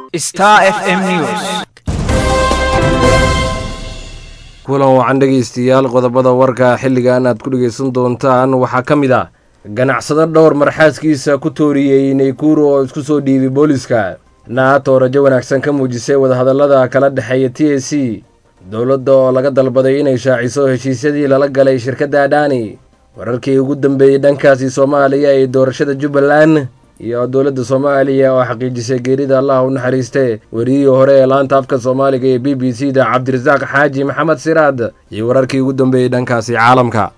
Star FM News. kulan wacan dhegaystayaal qodobada warka xilligan aad ku dhegaysan doontaan waxaa ka mid ah ganacsado dhowr marxaaskiisa ku tooriyey naykuru oo isku soo dhiibay booliska naato rajo wanaagsan ka muujisay wadahadallada kala dhexeeya t a c dowladda oo laga dalbaday inay shaaciso heshiisyadii lala galay shirkadda adhaani wararkii ugu dambeeyey dhankaasi soomaaliya ee doorashada jubbaland iyo dowladda soomaaliya oo xaqiijisay geerida allah u naxariiste weriyihii hore ee laanta afka soomaaliga ee b b c da cabdirasaaq xaaji maxamed siraad iyo wararkii ugu dambeeyey dhankaasi caalamka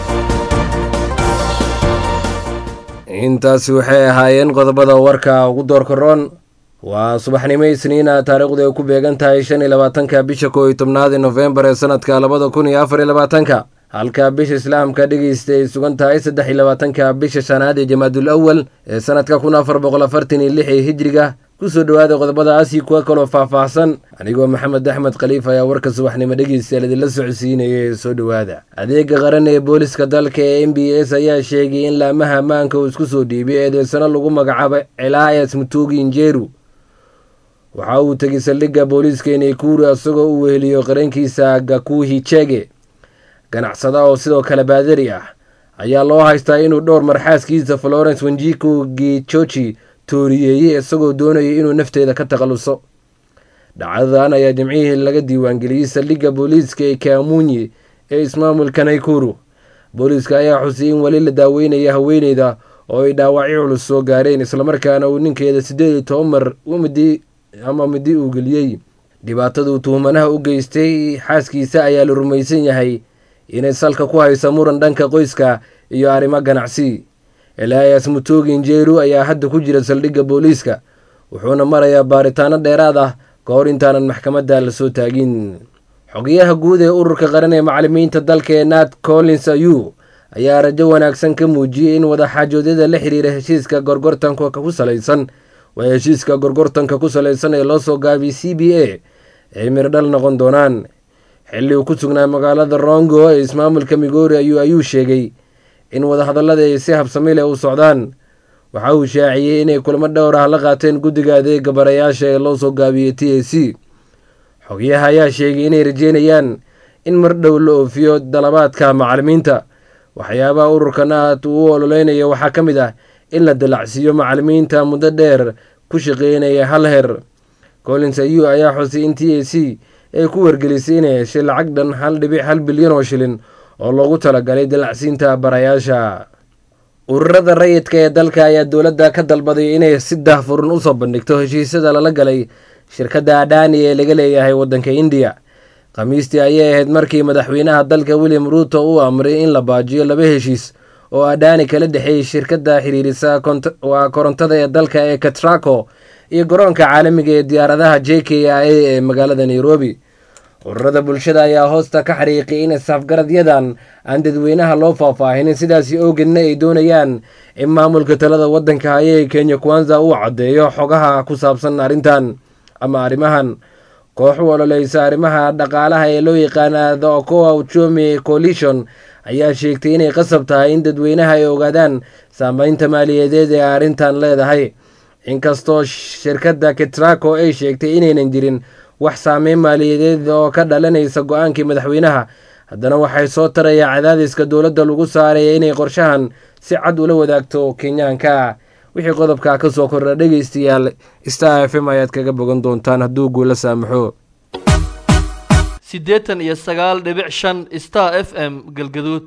intaasi waxay ahaayeen qodobada warka ugu doorka roon waa subaxnimo isniina taariikhdu ay ku beegan tahay shan iyo labaatanka bisha koo iyo tobnaadi nofembar ee sanadka labada kun iyo afar iyo labaatanka halka bisha islaamka dhegeysta ay sugan tahay saddex iyo labaatanka bisha shanaad ee jamaadul awal ee sanadka kun afar boqol afartan iyo lix ee hijriga kusoo dhowaada qodobadaasi kuwa kaloo faahfaahsan anigoo maxamed axmed khaliif ayaa warka subaxnimo dhegeystayaal idinla socodsiinaya ee soo dhowaada adeega qaran ee booliska dalka ee m b s ayaa sheegay in laamaha ammaanka uu isku soo dhiibay eedeysano lagu magacaabo celaayas mutuugi injeru waxa uu tegay saldhigga booliiska naykuru isagoo uu weheliyo qarankiisa gakuhi chege ganacsada oo sidoo kale baadari ah ayaa loo haystaa inuu dhowr marxaaskiisa florence wenjiku gijoji tooriyeeyey isagoo doonayay inuu nafteeda ka takhaluso dhacdadan ayaa jimcihii laga diiwaangeliyey saldhigga booliiska ee kaamunyi ee ismaamulka naykuru booliiska ayaa xusiyay in weli la daaweynaya haweeneyda oo ay dhaawacyo culus soo gaareen islamarkaana uu ninkeeda siddeed iyo toban mar umidi ama midi uu geliyey dhibaataduu tuhumanaha u geystay xaaskiisa ayaa la rumaysan yahay inay salka ku hayso muran dhanka qoyska iyo arrimo ganacsi elias mutugi injeru ayaa hadda ku jira saldhigga booliiska wuxuuna marayaa baaritaano dheeraad ah ka hor intaanan maxkamadda lasoo taagin xogayaha guud ee ururka qaran ee macalimiinta dalka ee nat collins ayu ayaa rajo wanaagsan ka muujiyey in wadaxaajoodyada la xiriira heshiiska gorgortanka ku salaysan waa heshiiska gorgortanka ku salaysan ee loo soo gaabiyey c b a ay mirdhal noqon doonaan xilli uu ku sugnaa magaalada rongo ee ismaamulka migoori ayuu ayuu sheegay in wadahadallada ay si habsami leh u socdaan waxa uu shaaciyey inay kulamo dhowr ah la qaateen guddiga adeega barayaasha ee loo soo gaabiyey t a c xogyaha ayaa sheegay inay rajeynayaan in mar dhow la oofiyo dalabaadka macalimiinta waxyaabaha ururka naat uu u ololeynayo waxaa ka mid ah in la dalacsiiyo macalimiinta muddo dheer ku shaqeynaya hal her collins ayu ayaa xusay in t a c ay ku wargelisay inay heshay lacag dhan hal dhibic hal bilyan oo shilin oo loogu talagalay dalacsiinta barayaasha ururada rayidka ee dalka ayaa dowladda ka dalbaday inay si daahfuran usoo bandhigto heshiisyada lala galay shirkadda adhaani ee laga leeyahay waddanka indiya khamiistii ayay ahayd markii madaxweynaha dalka william ruuto uu amray in la baajiyo laba heshiis oo adhaani kala dhexeeyey shirkadda xiriirisa waa korontada ee dalka ee katraco iyo garoonka caalamiga ee diyaaradaha j k i a ee magaalada nairobi ururada bulshada ayaa hoosta ka xariiqay in isafgaradyadan aan dadweynaha loo faahfaahinin sidaasi awgeedna ay doonayaan in maamulka talada waddanka haya ee kenya kwanza uu caddeeyo xogaha ku saabsan arrintan ama arrimahan koox u ololeysa arrimaha dhaqaalaha ee loo yaqaana the okoa uchomi coalition ayaa sheegtay inay qasab tahay in dadweynaha ay ogaadaan saameynta maaliyadeed ee arrintan leedahay inkastoo shirkadda ketraco ay sheegtay inaynan jirin wax saameyn maaliyadeed oo ka dhalanaysa go-aankii madaxweynaha haddana waxay soo tarayaa cadaadiska dowladda lagu saaraya inay qorshahan si cad ula wadaagto kenyaanka wixii qodobka ka soo kordha dhegaystayaal star f m ayaad kaga bogan doontaan hadduu guula saamaxo siddeetan iyo sagaal dhibic shan star f m galgaduud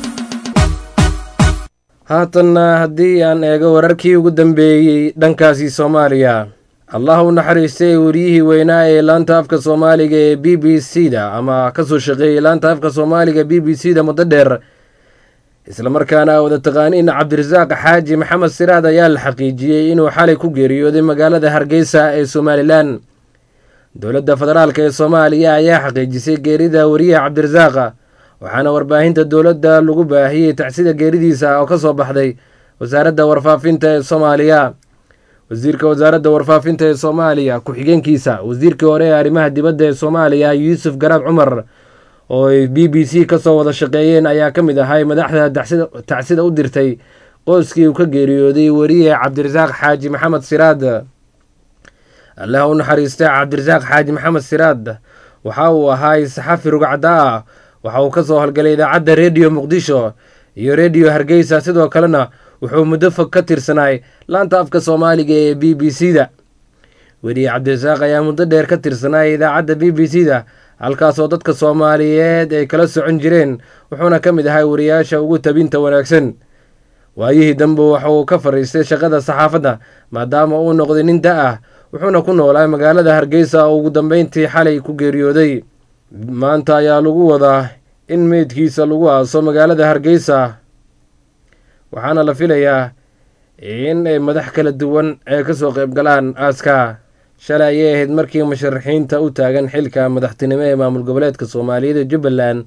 haatanna haddii aan eego wararkii ugu dambeeyey dhankaasi soomaaliya allah u naxariistay wariyihii weynaa ee laanta afka soomaaliga ee b b c da ama kasoo shaqeeyey laanta afka soomaaliga b b c da muddo dheer islamarkaana wada taqaaniin cabdirasaaq xaaji maxamed siraad ayaa la xaqiijiyey inuu xalay ku geeriyooday magaalada hargeysa ee somalilan dowladda federaalk ee soomaaliya ayaa xaqiijisay geerida wariyaha cabdirasaaqa waxaana warbaahinta dowladda lagu baahiyey tacsida geeridiisa oo ka soo baxday wasaaradda warfaafinta ee soomaaliya wasiirka wasaaradda warfaafinta ee soomaaliya ku-xigeenkiisa wasiirkii hore ee arrimaha dibadda ee soomaaliya yuusuf garaab cumar oo ay b b c kasoo wada shaqeeyeen ayaa ka mid ahay madaxda tacsida u dirtay qoyskii uu ka geeriyooday wariye cabdirasaaq xaaji maxamed siraad allaha u naxariistay cabdirasaaq xaaji maxamed siraad waxa uu ahaay saxafi rugcada ah waxa uu ka soo howlgalay idaacadda rediyo muqdisho iyo rediyo hargeysa sidoo kalena wuxuu muddo fog ka tirsanaay laanta afka soomaaliga ee b b c da weriye cabdirasaaq ayaa muddo dheer ka tirsanay idaacadda b b c da halkaasoo dadka soomaaliyeed ay kala socon jireen wuxuuna ka mid ahay wariyaasha ugu tabinta wanaagsan waayihii dambe waxa uu ka fadhiistay shaqada saxaafadda maadaama uu noqday nin da ah wuxuuna ku noolaa magaalada hargeysa oo ugu dambeyntii xalay ku geeriyooday maanta ayaa lagu wadaa in meydkiisa lagu aaso magaalada hargeysa waxaana la filayaa in ay madax kala duwan ay kasoo qayb galaan aaska shalay ayay ahayd markii musharaxiinta u taagan xilka madaxtinimo ee maamul goboleedka soomaaliyeed ee jubbaland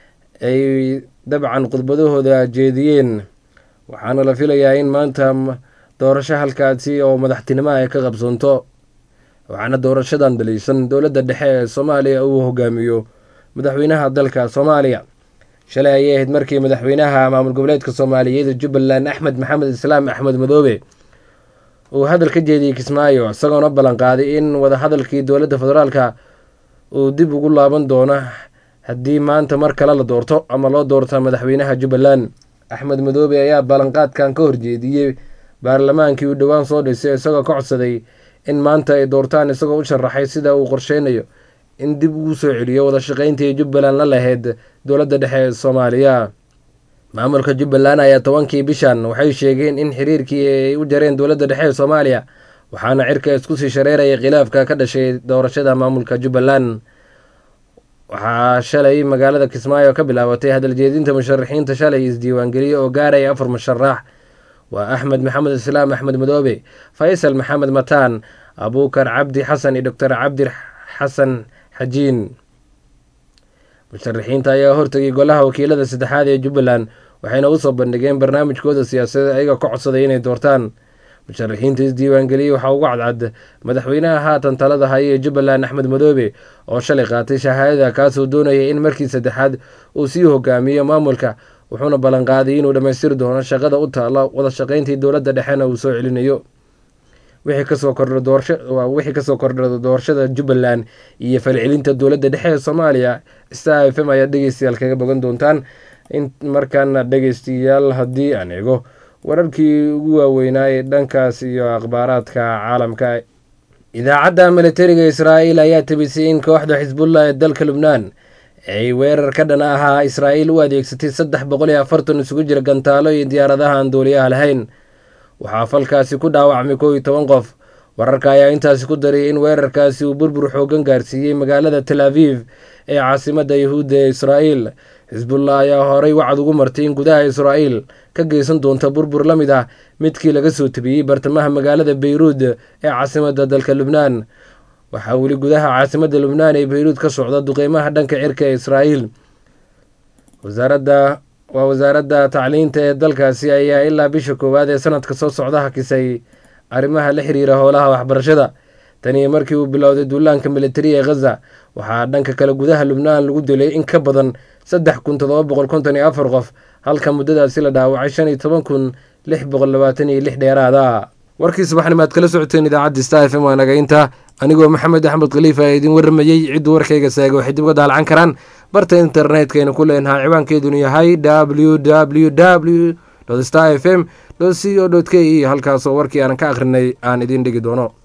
ay dabcan khudbadahooda jeediyeen waxaana la filayaa in maanta doorasho halkaasi oo madaxtinimo ay ka qabsoonto waxaana doorashadan daliishan dowladda dhexe ee soomaaliya uu hogaamiyo madaxweynaha dalka soomaaliya shalay ayay ahayd markii madaxweynaha maamul goboleedka soomaaliyeed ee jubbaland axmed maxamed islaam axmed madoobe uu hadal ka jeediyey kismaayo isagoona ballanqaaday in wadahadalkii dowladda federaalka uu dib ugu laaban doono haddii maanta mar kale la doorto ama loo doorto madaxweynaha jubbaland axmed madoobe ayaa ballanqaadkan ka horjeediyey baarlamaankii uu dhowaan soo dhisay isagoo ka codsaday in maanta ay doortaan isagoo u sharaxay sida uu qorsheynayo in dib ugu soo celiyo wada shaqeyntii jubbaland la lahayd dowladda dhexe ee soomaaliya maamulka jubbaland ayaa tobankii bishan waxay sheegeen in xiriirkii ay u jareen dowladda dhexe ee soomaaliya waxaana cirka isku sii shareeraya khilaafka ka dhashay doorashada maamulka jubbaland waxaa shalay magaalada kismaayo ka bilaabatay hadaljeedinta musharaxiinta shalay isdiiwaangeliye oo gaaraya afar musharax waa axmed maxamed islaam axmed madoobe faysal maxamed mataan abuukar cabdi xasan iyo doctor cabdi xasan xajiin musharaxiinta ayaa hortegay golaha wakiilada saddexaad ee jubbaland waxayna usoo bandhigeen barnaamijkooda siyaasadeed ayaga ka codsaday inay doortaan musharaxiinta isdiiwaangeliyey waxaa ugu cadcad madaxweynaha haatan talada haya ee jubbaland axmed madoobe oo shalay qaatay shahaadada kaasoo doonaya in markii saddexaad uu sii hogaamiyo maamulka wuxuuna ballanqaaday inuu dhammaystiri doono shaqada u taalla wada shaqeyntii dowladda dhexena uu soo celinayo wixii kasoo kordha doorsha wixii kasoo kordha doorashada jubbaland iyo falcelinta dowladda dhexe ee soomaaliya star f m ayaa dhegeystayaal kaga bogan doontaan in markaana dhegeystayaal haddii aan eego wararkii ugu waaweynaa ee dhankaas iyo akhbaaraadka caalamka idaacadda militariga israa'iil ayaa tabisay in kooxda xisbullah ee dalka lubnaan ay weerar ka dhan ahaa israa'iil u adeegsatay saddex boqol iyo afartan isugu jira gantaalo iyo diyaaradaha aan duuliyaha lahayn waxaa falkaasi ku dhaawacmay kow iyo toban qof wararka ayaa intaasi ku daray in weerarkaasi uu burbur xoogan gaarsiiyey magaalada tel aviv ee caasimadda yahuudda ee israa'iil xisbullah ayaa horey wacad ugu martay in gudaha israa'iil ka geysan doonta burbur la mid ah midkii laga soo tabiyey bartamaha magaalada beyruud ee caasimadda dalka lubnaan waxaa weli gudaha caasimadda lubnaan ee beyruud ka socda duqeymaha dhanka cirka ee israa'iil wasaaradda waa wasaaradda tacliinta ee dalkaasi ayaa ilaa bisha koowaad ee sanadka soo socda hakisay arrimaha la xiriira howlaha waxbarashada tanii markii uu bilowday duulaanka militari ee khaza waxaa dhanka kale gudaha lubnaan lagu dilay in ka badan saddex kun todoba boqol konton iyo afar qof halka muddadaasi la dhaawacay shan iyo toban kun lix boqol labaatan iyo lix dheeraada warkii subaxnimo aad kala socoteen idaacadda star f m waa nagaynta anigoo maxamed axmed khaliifa ee idin warramayey cidduu warkayga saagay waxay dib uga daalcan karaan barta internetkaynu ku leenahay ciwaankeedunu yahay w w w star f m co k e halkaasoo warkii aanan ka akhrinay aan idiin dhigi doono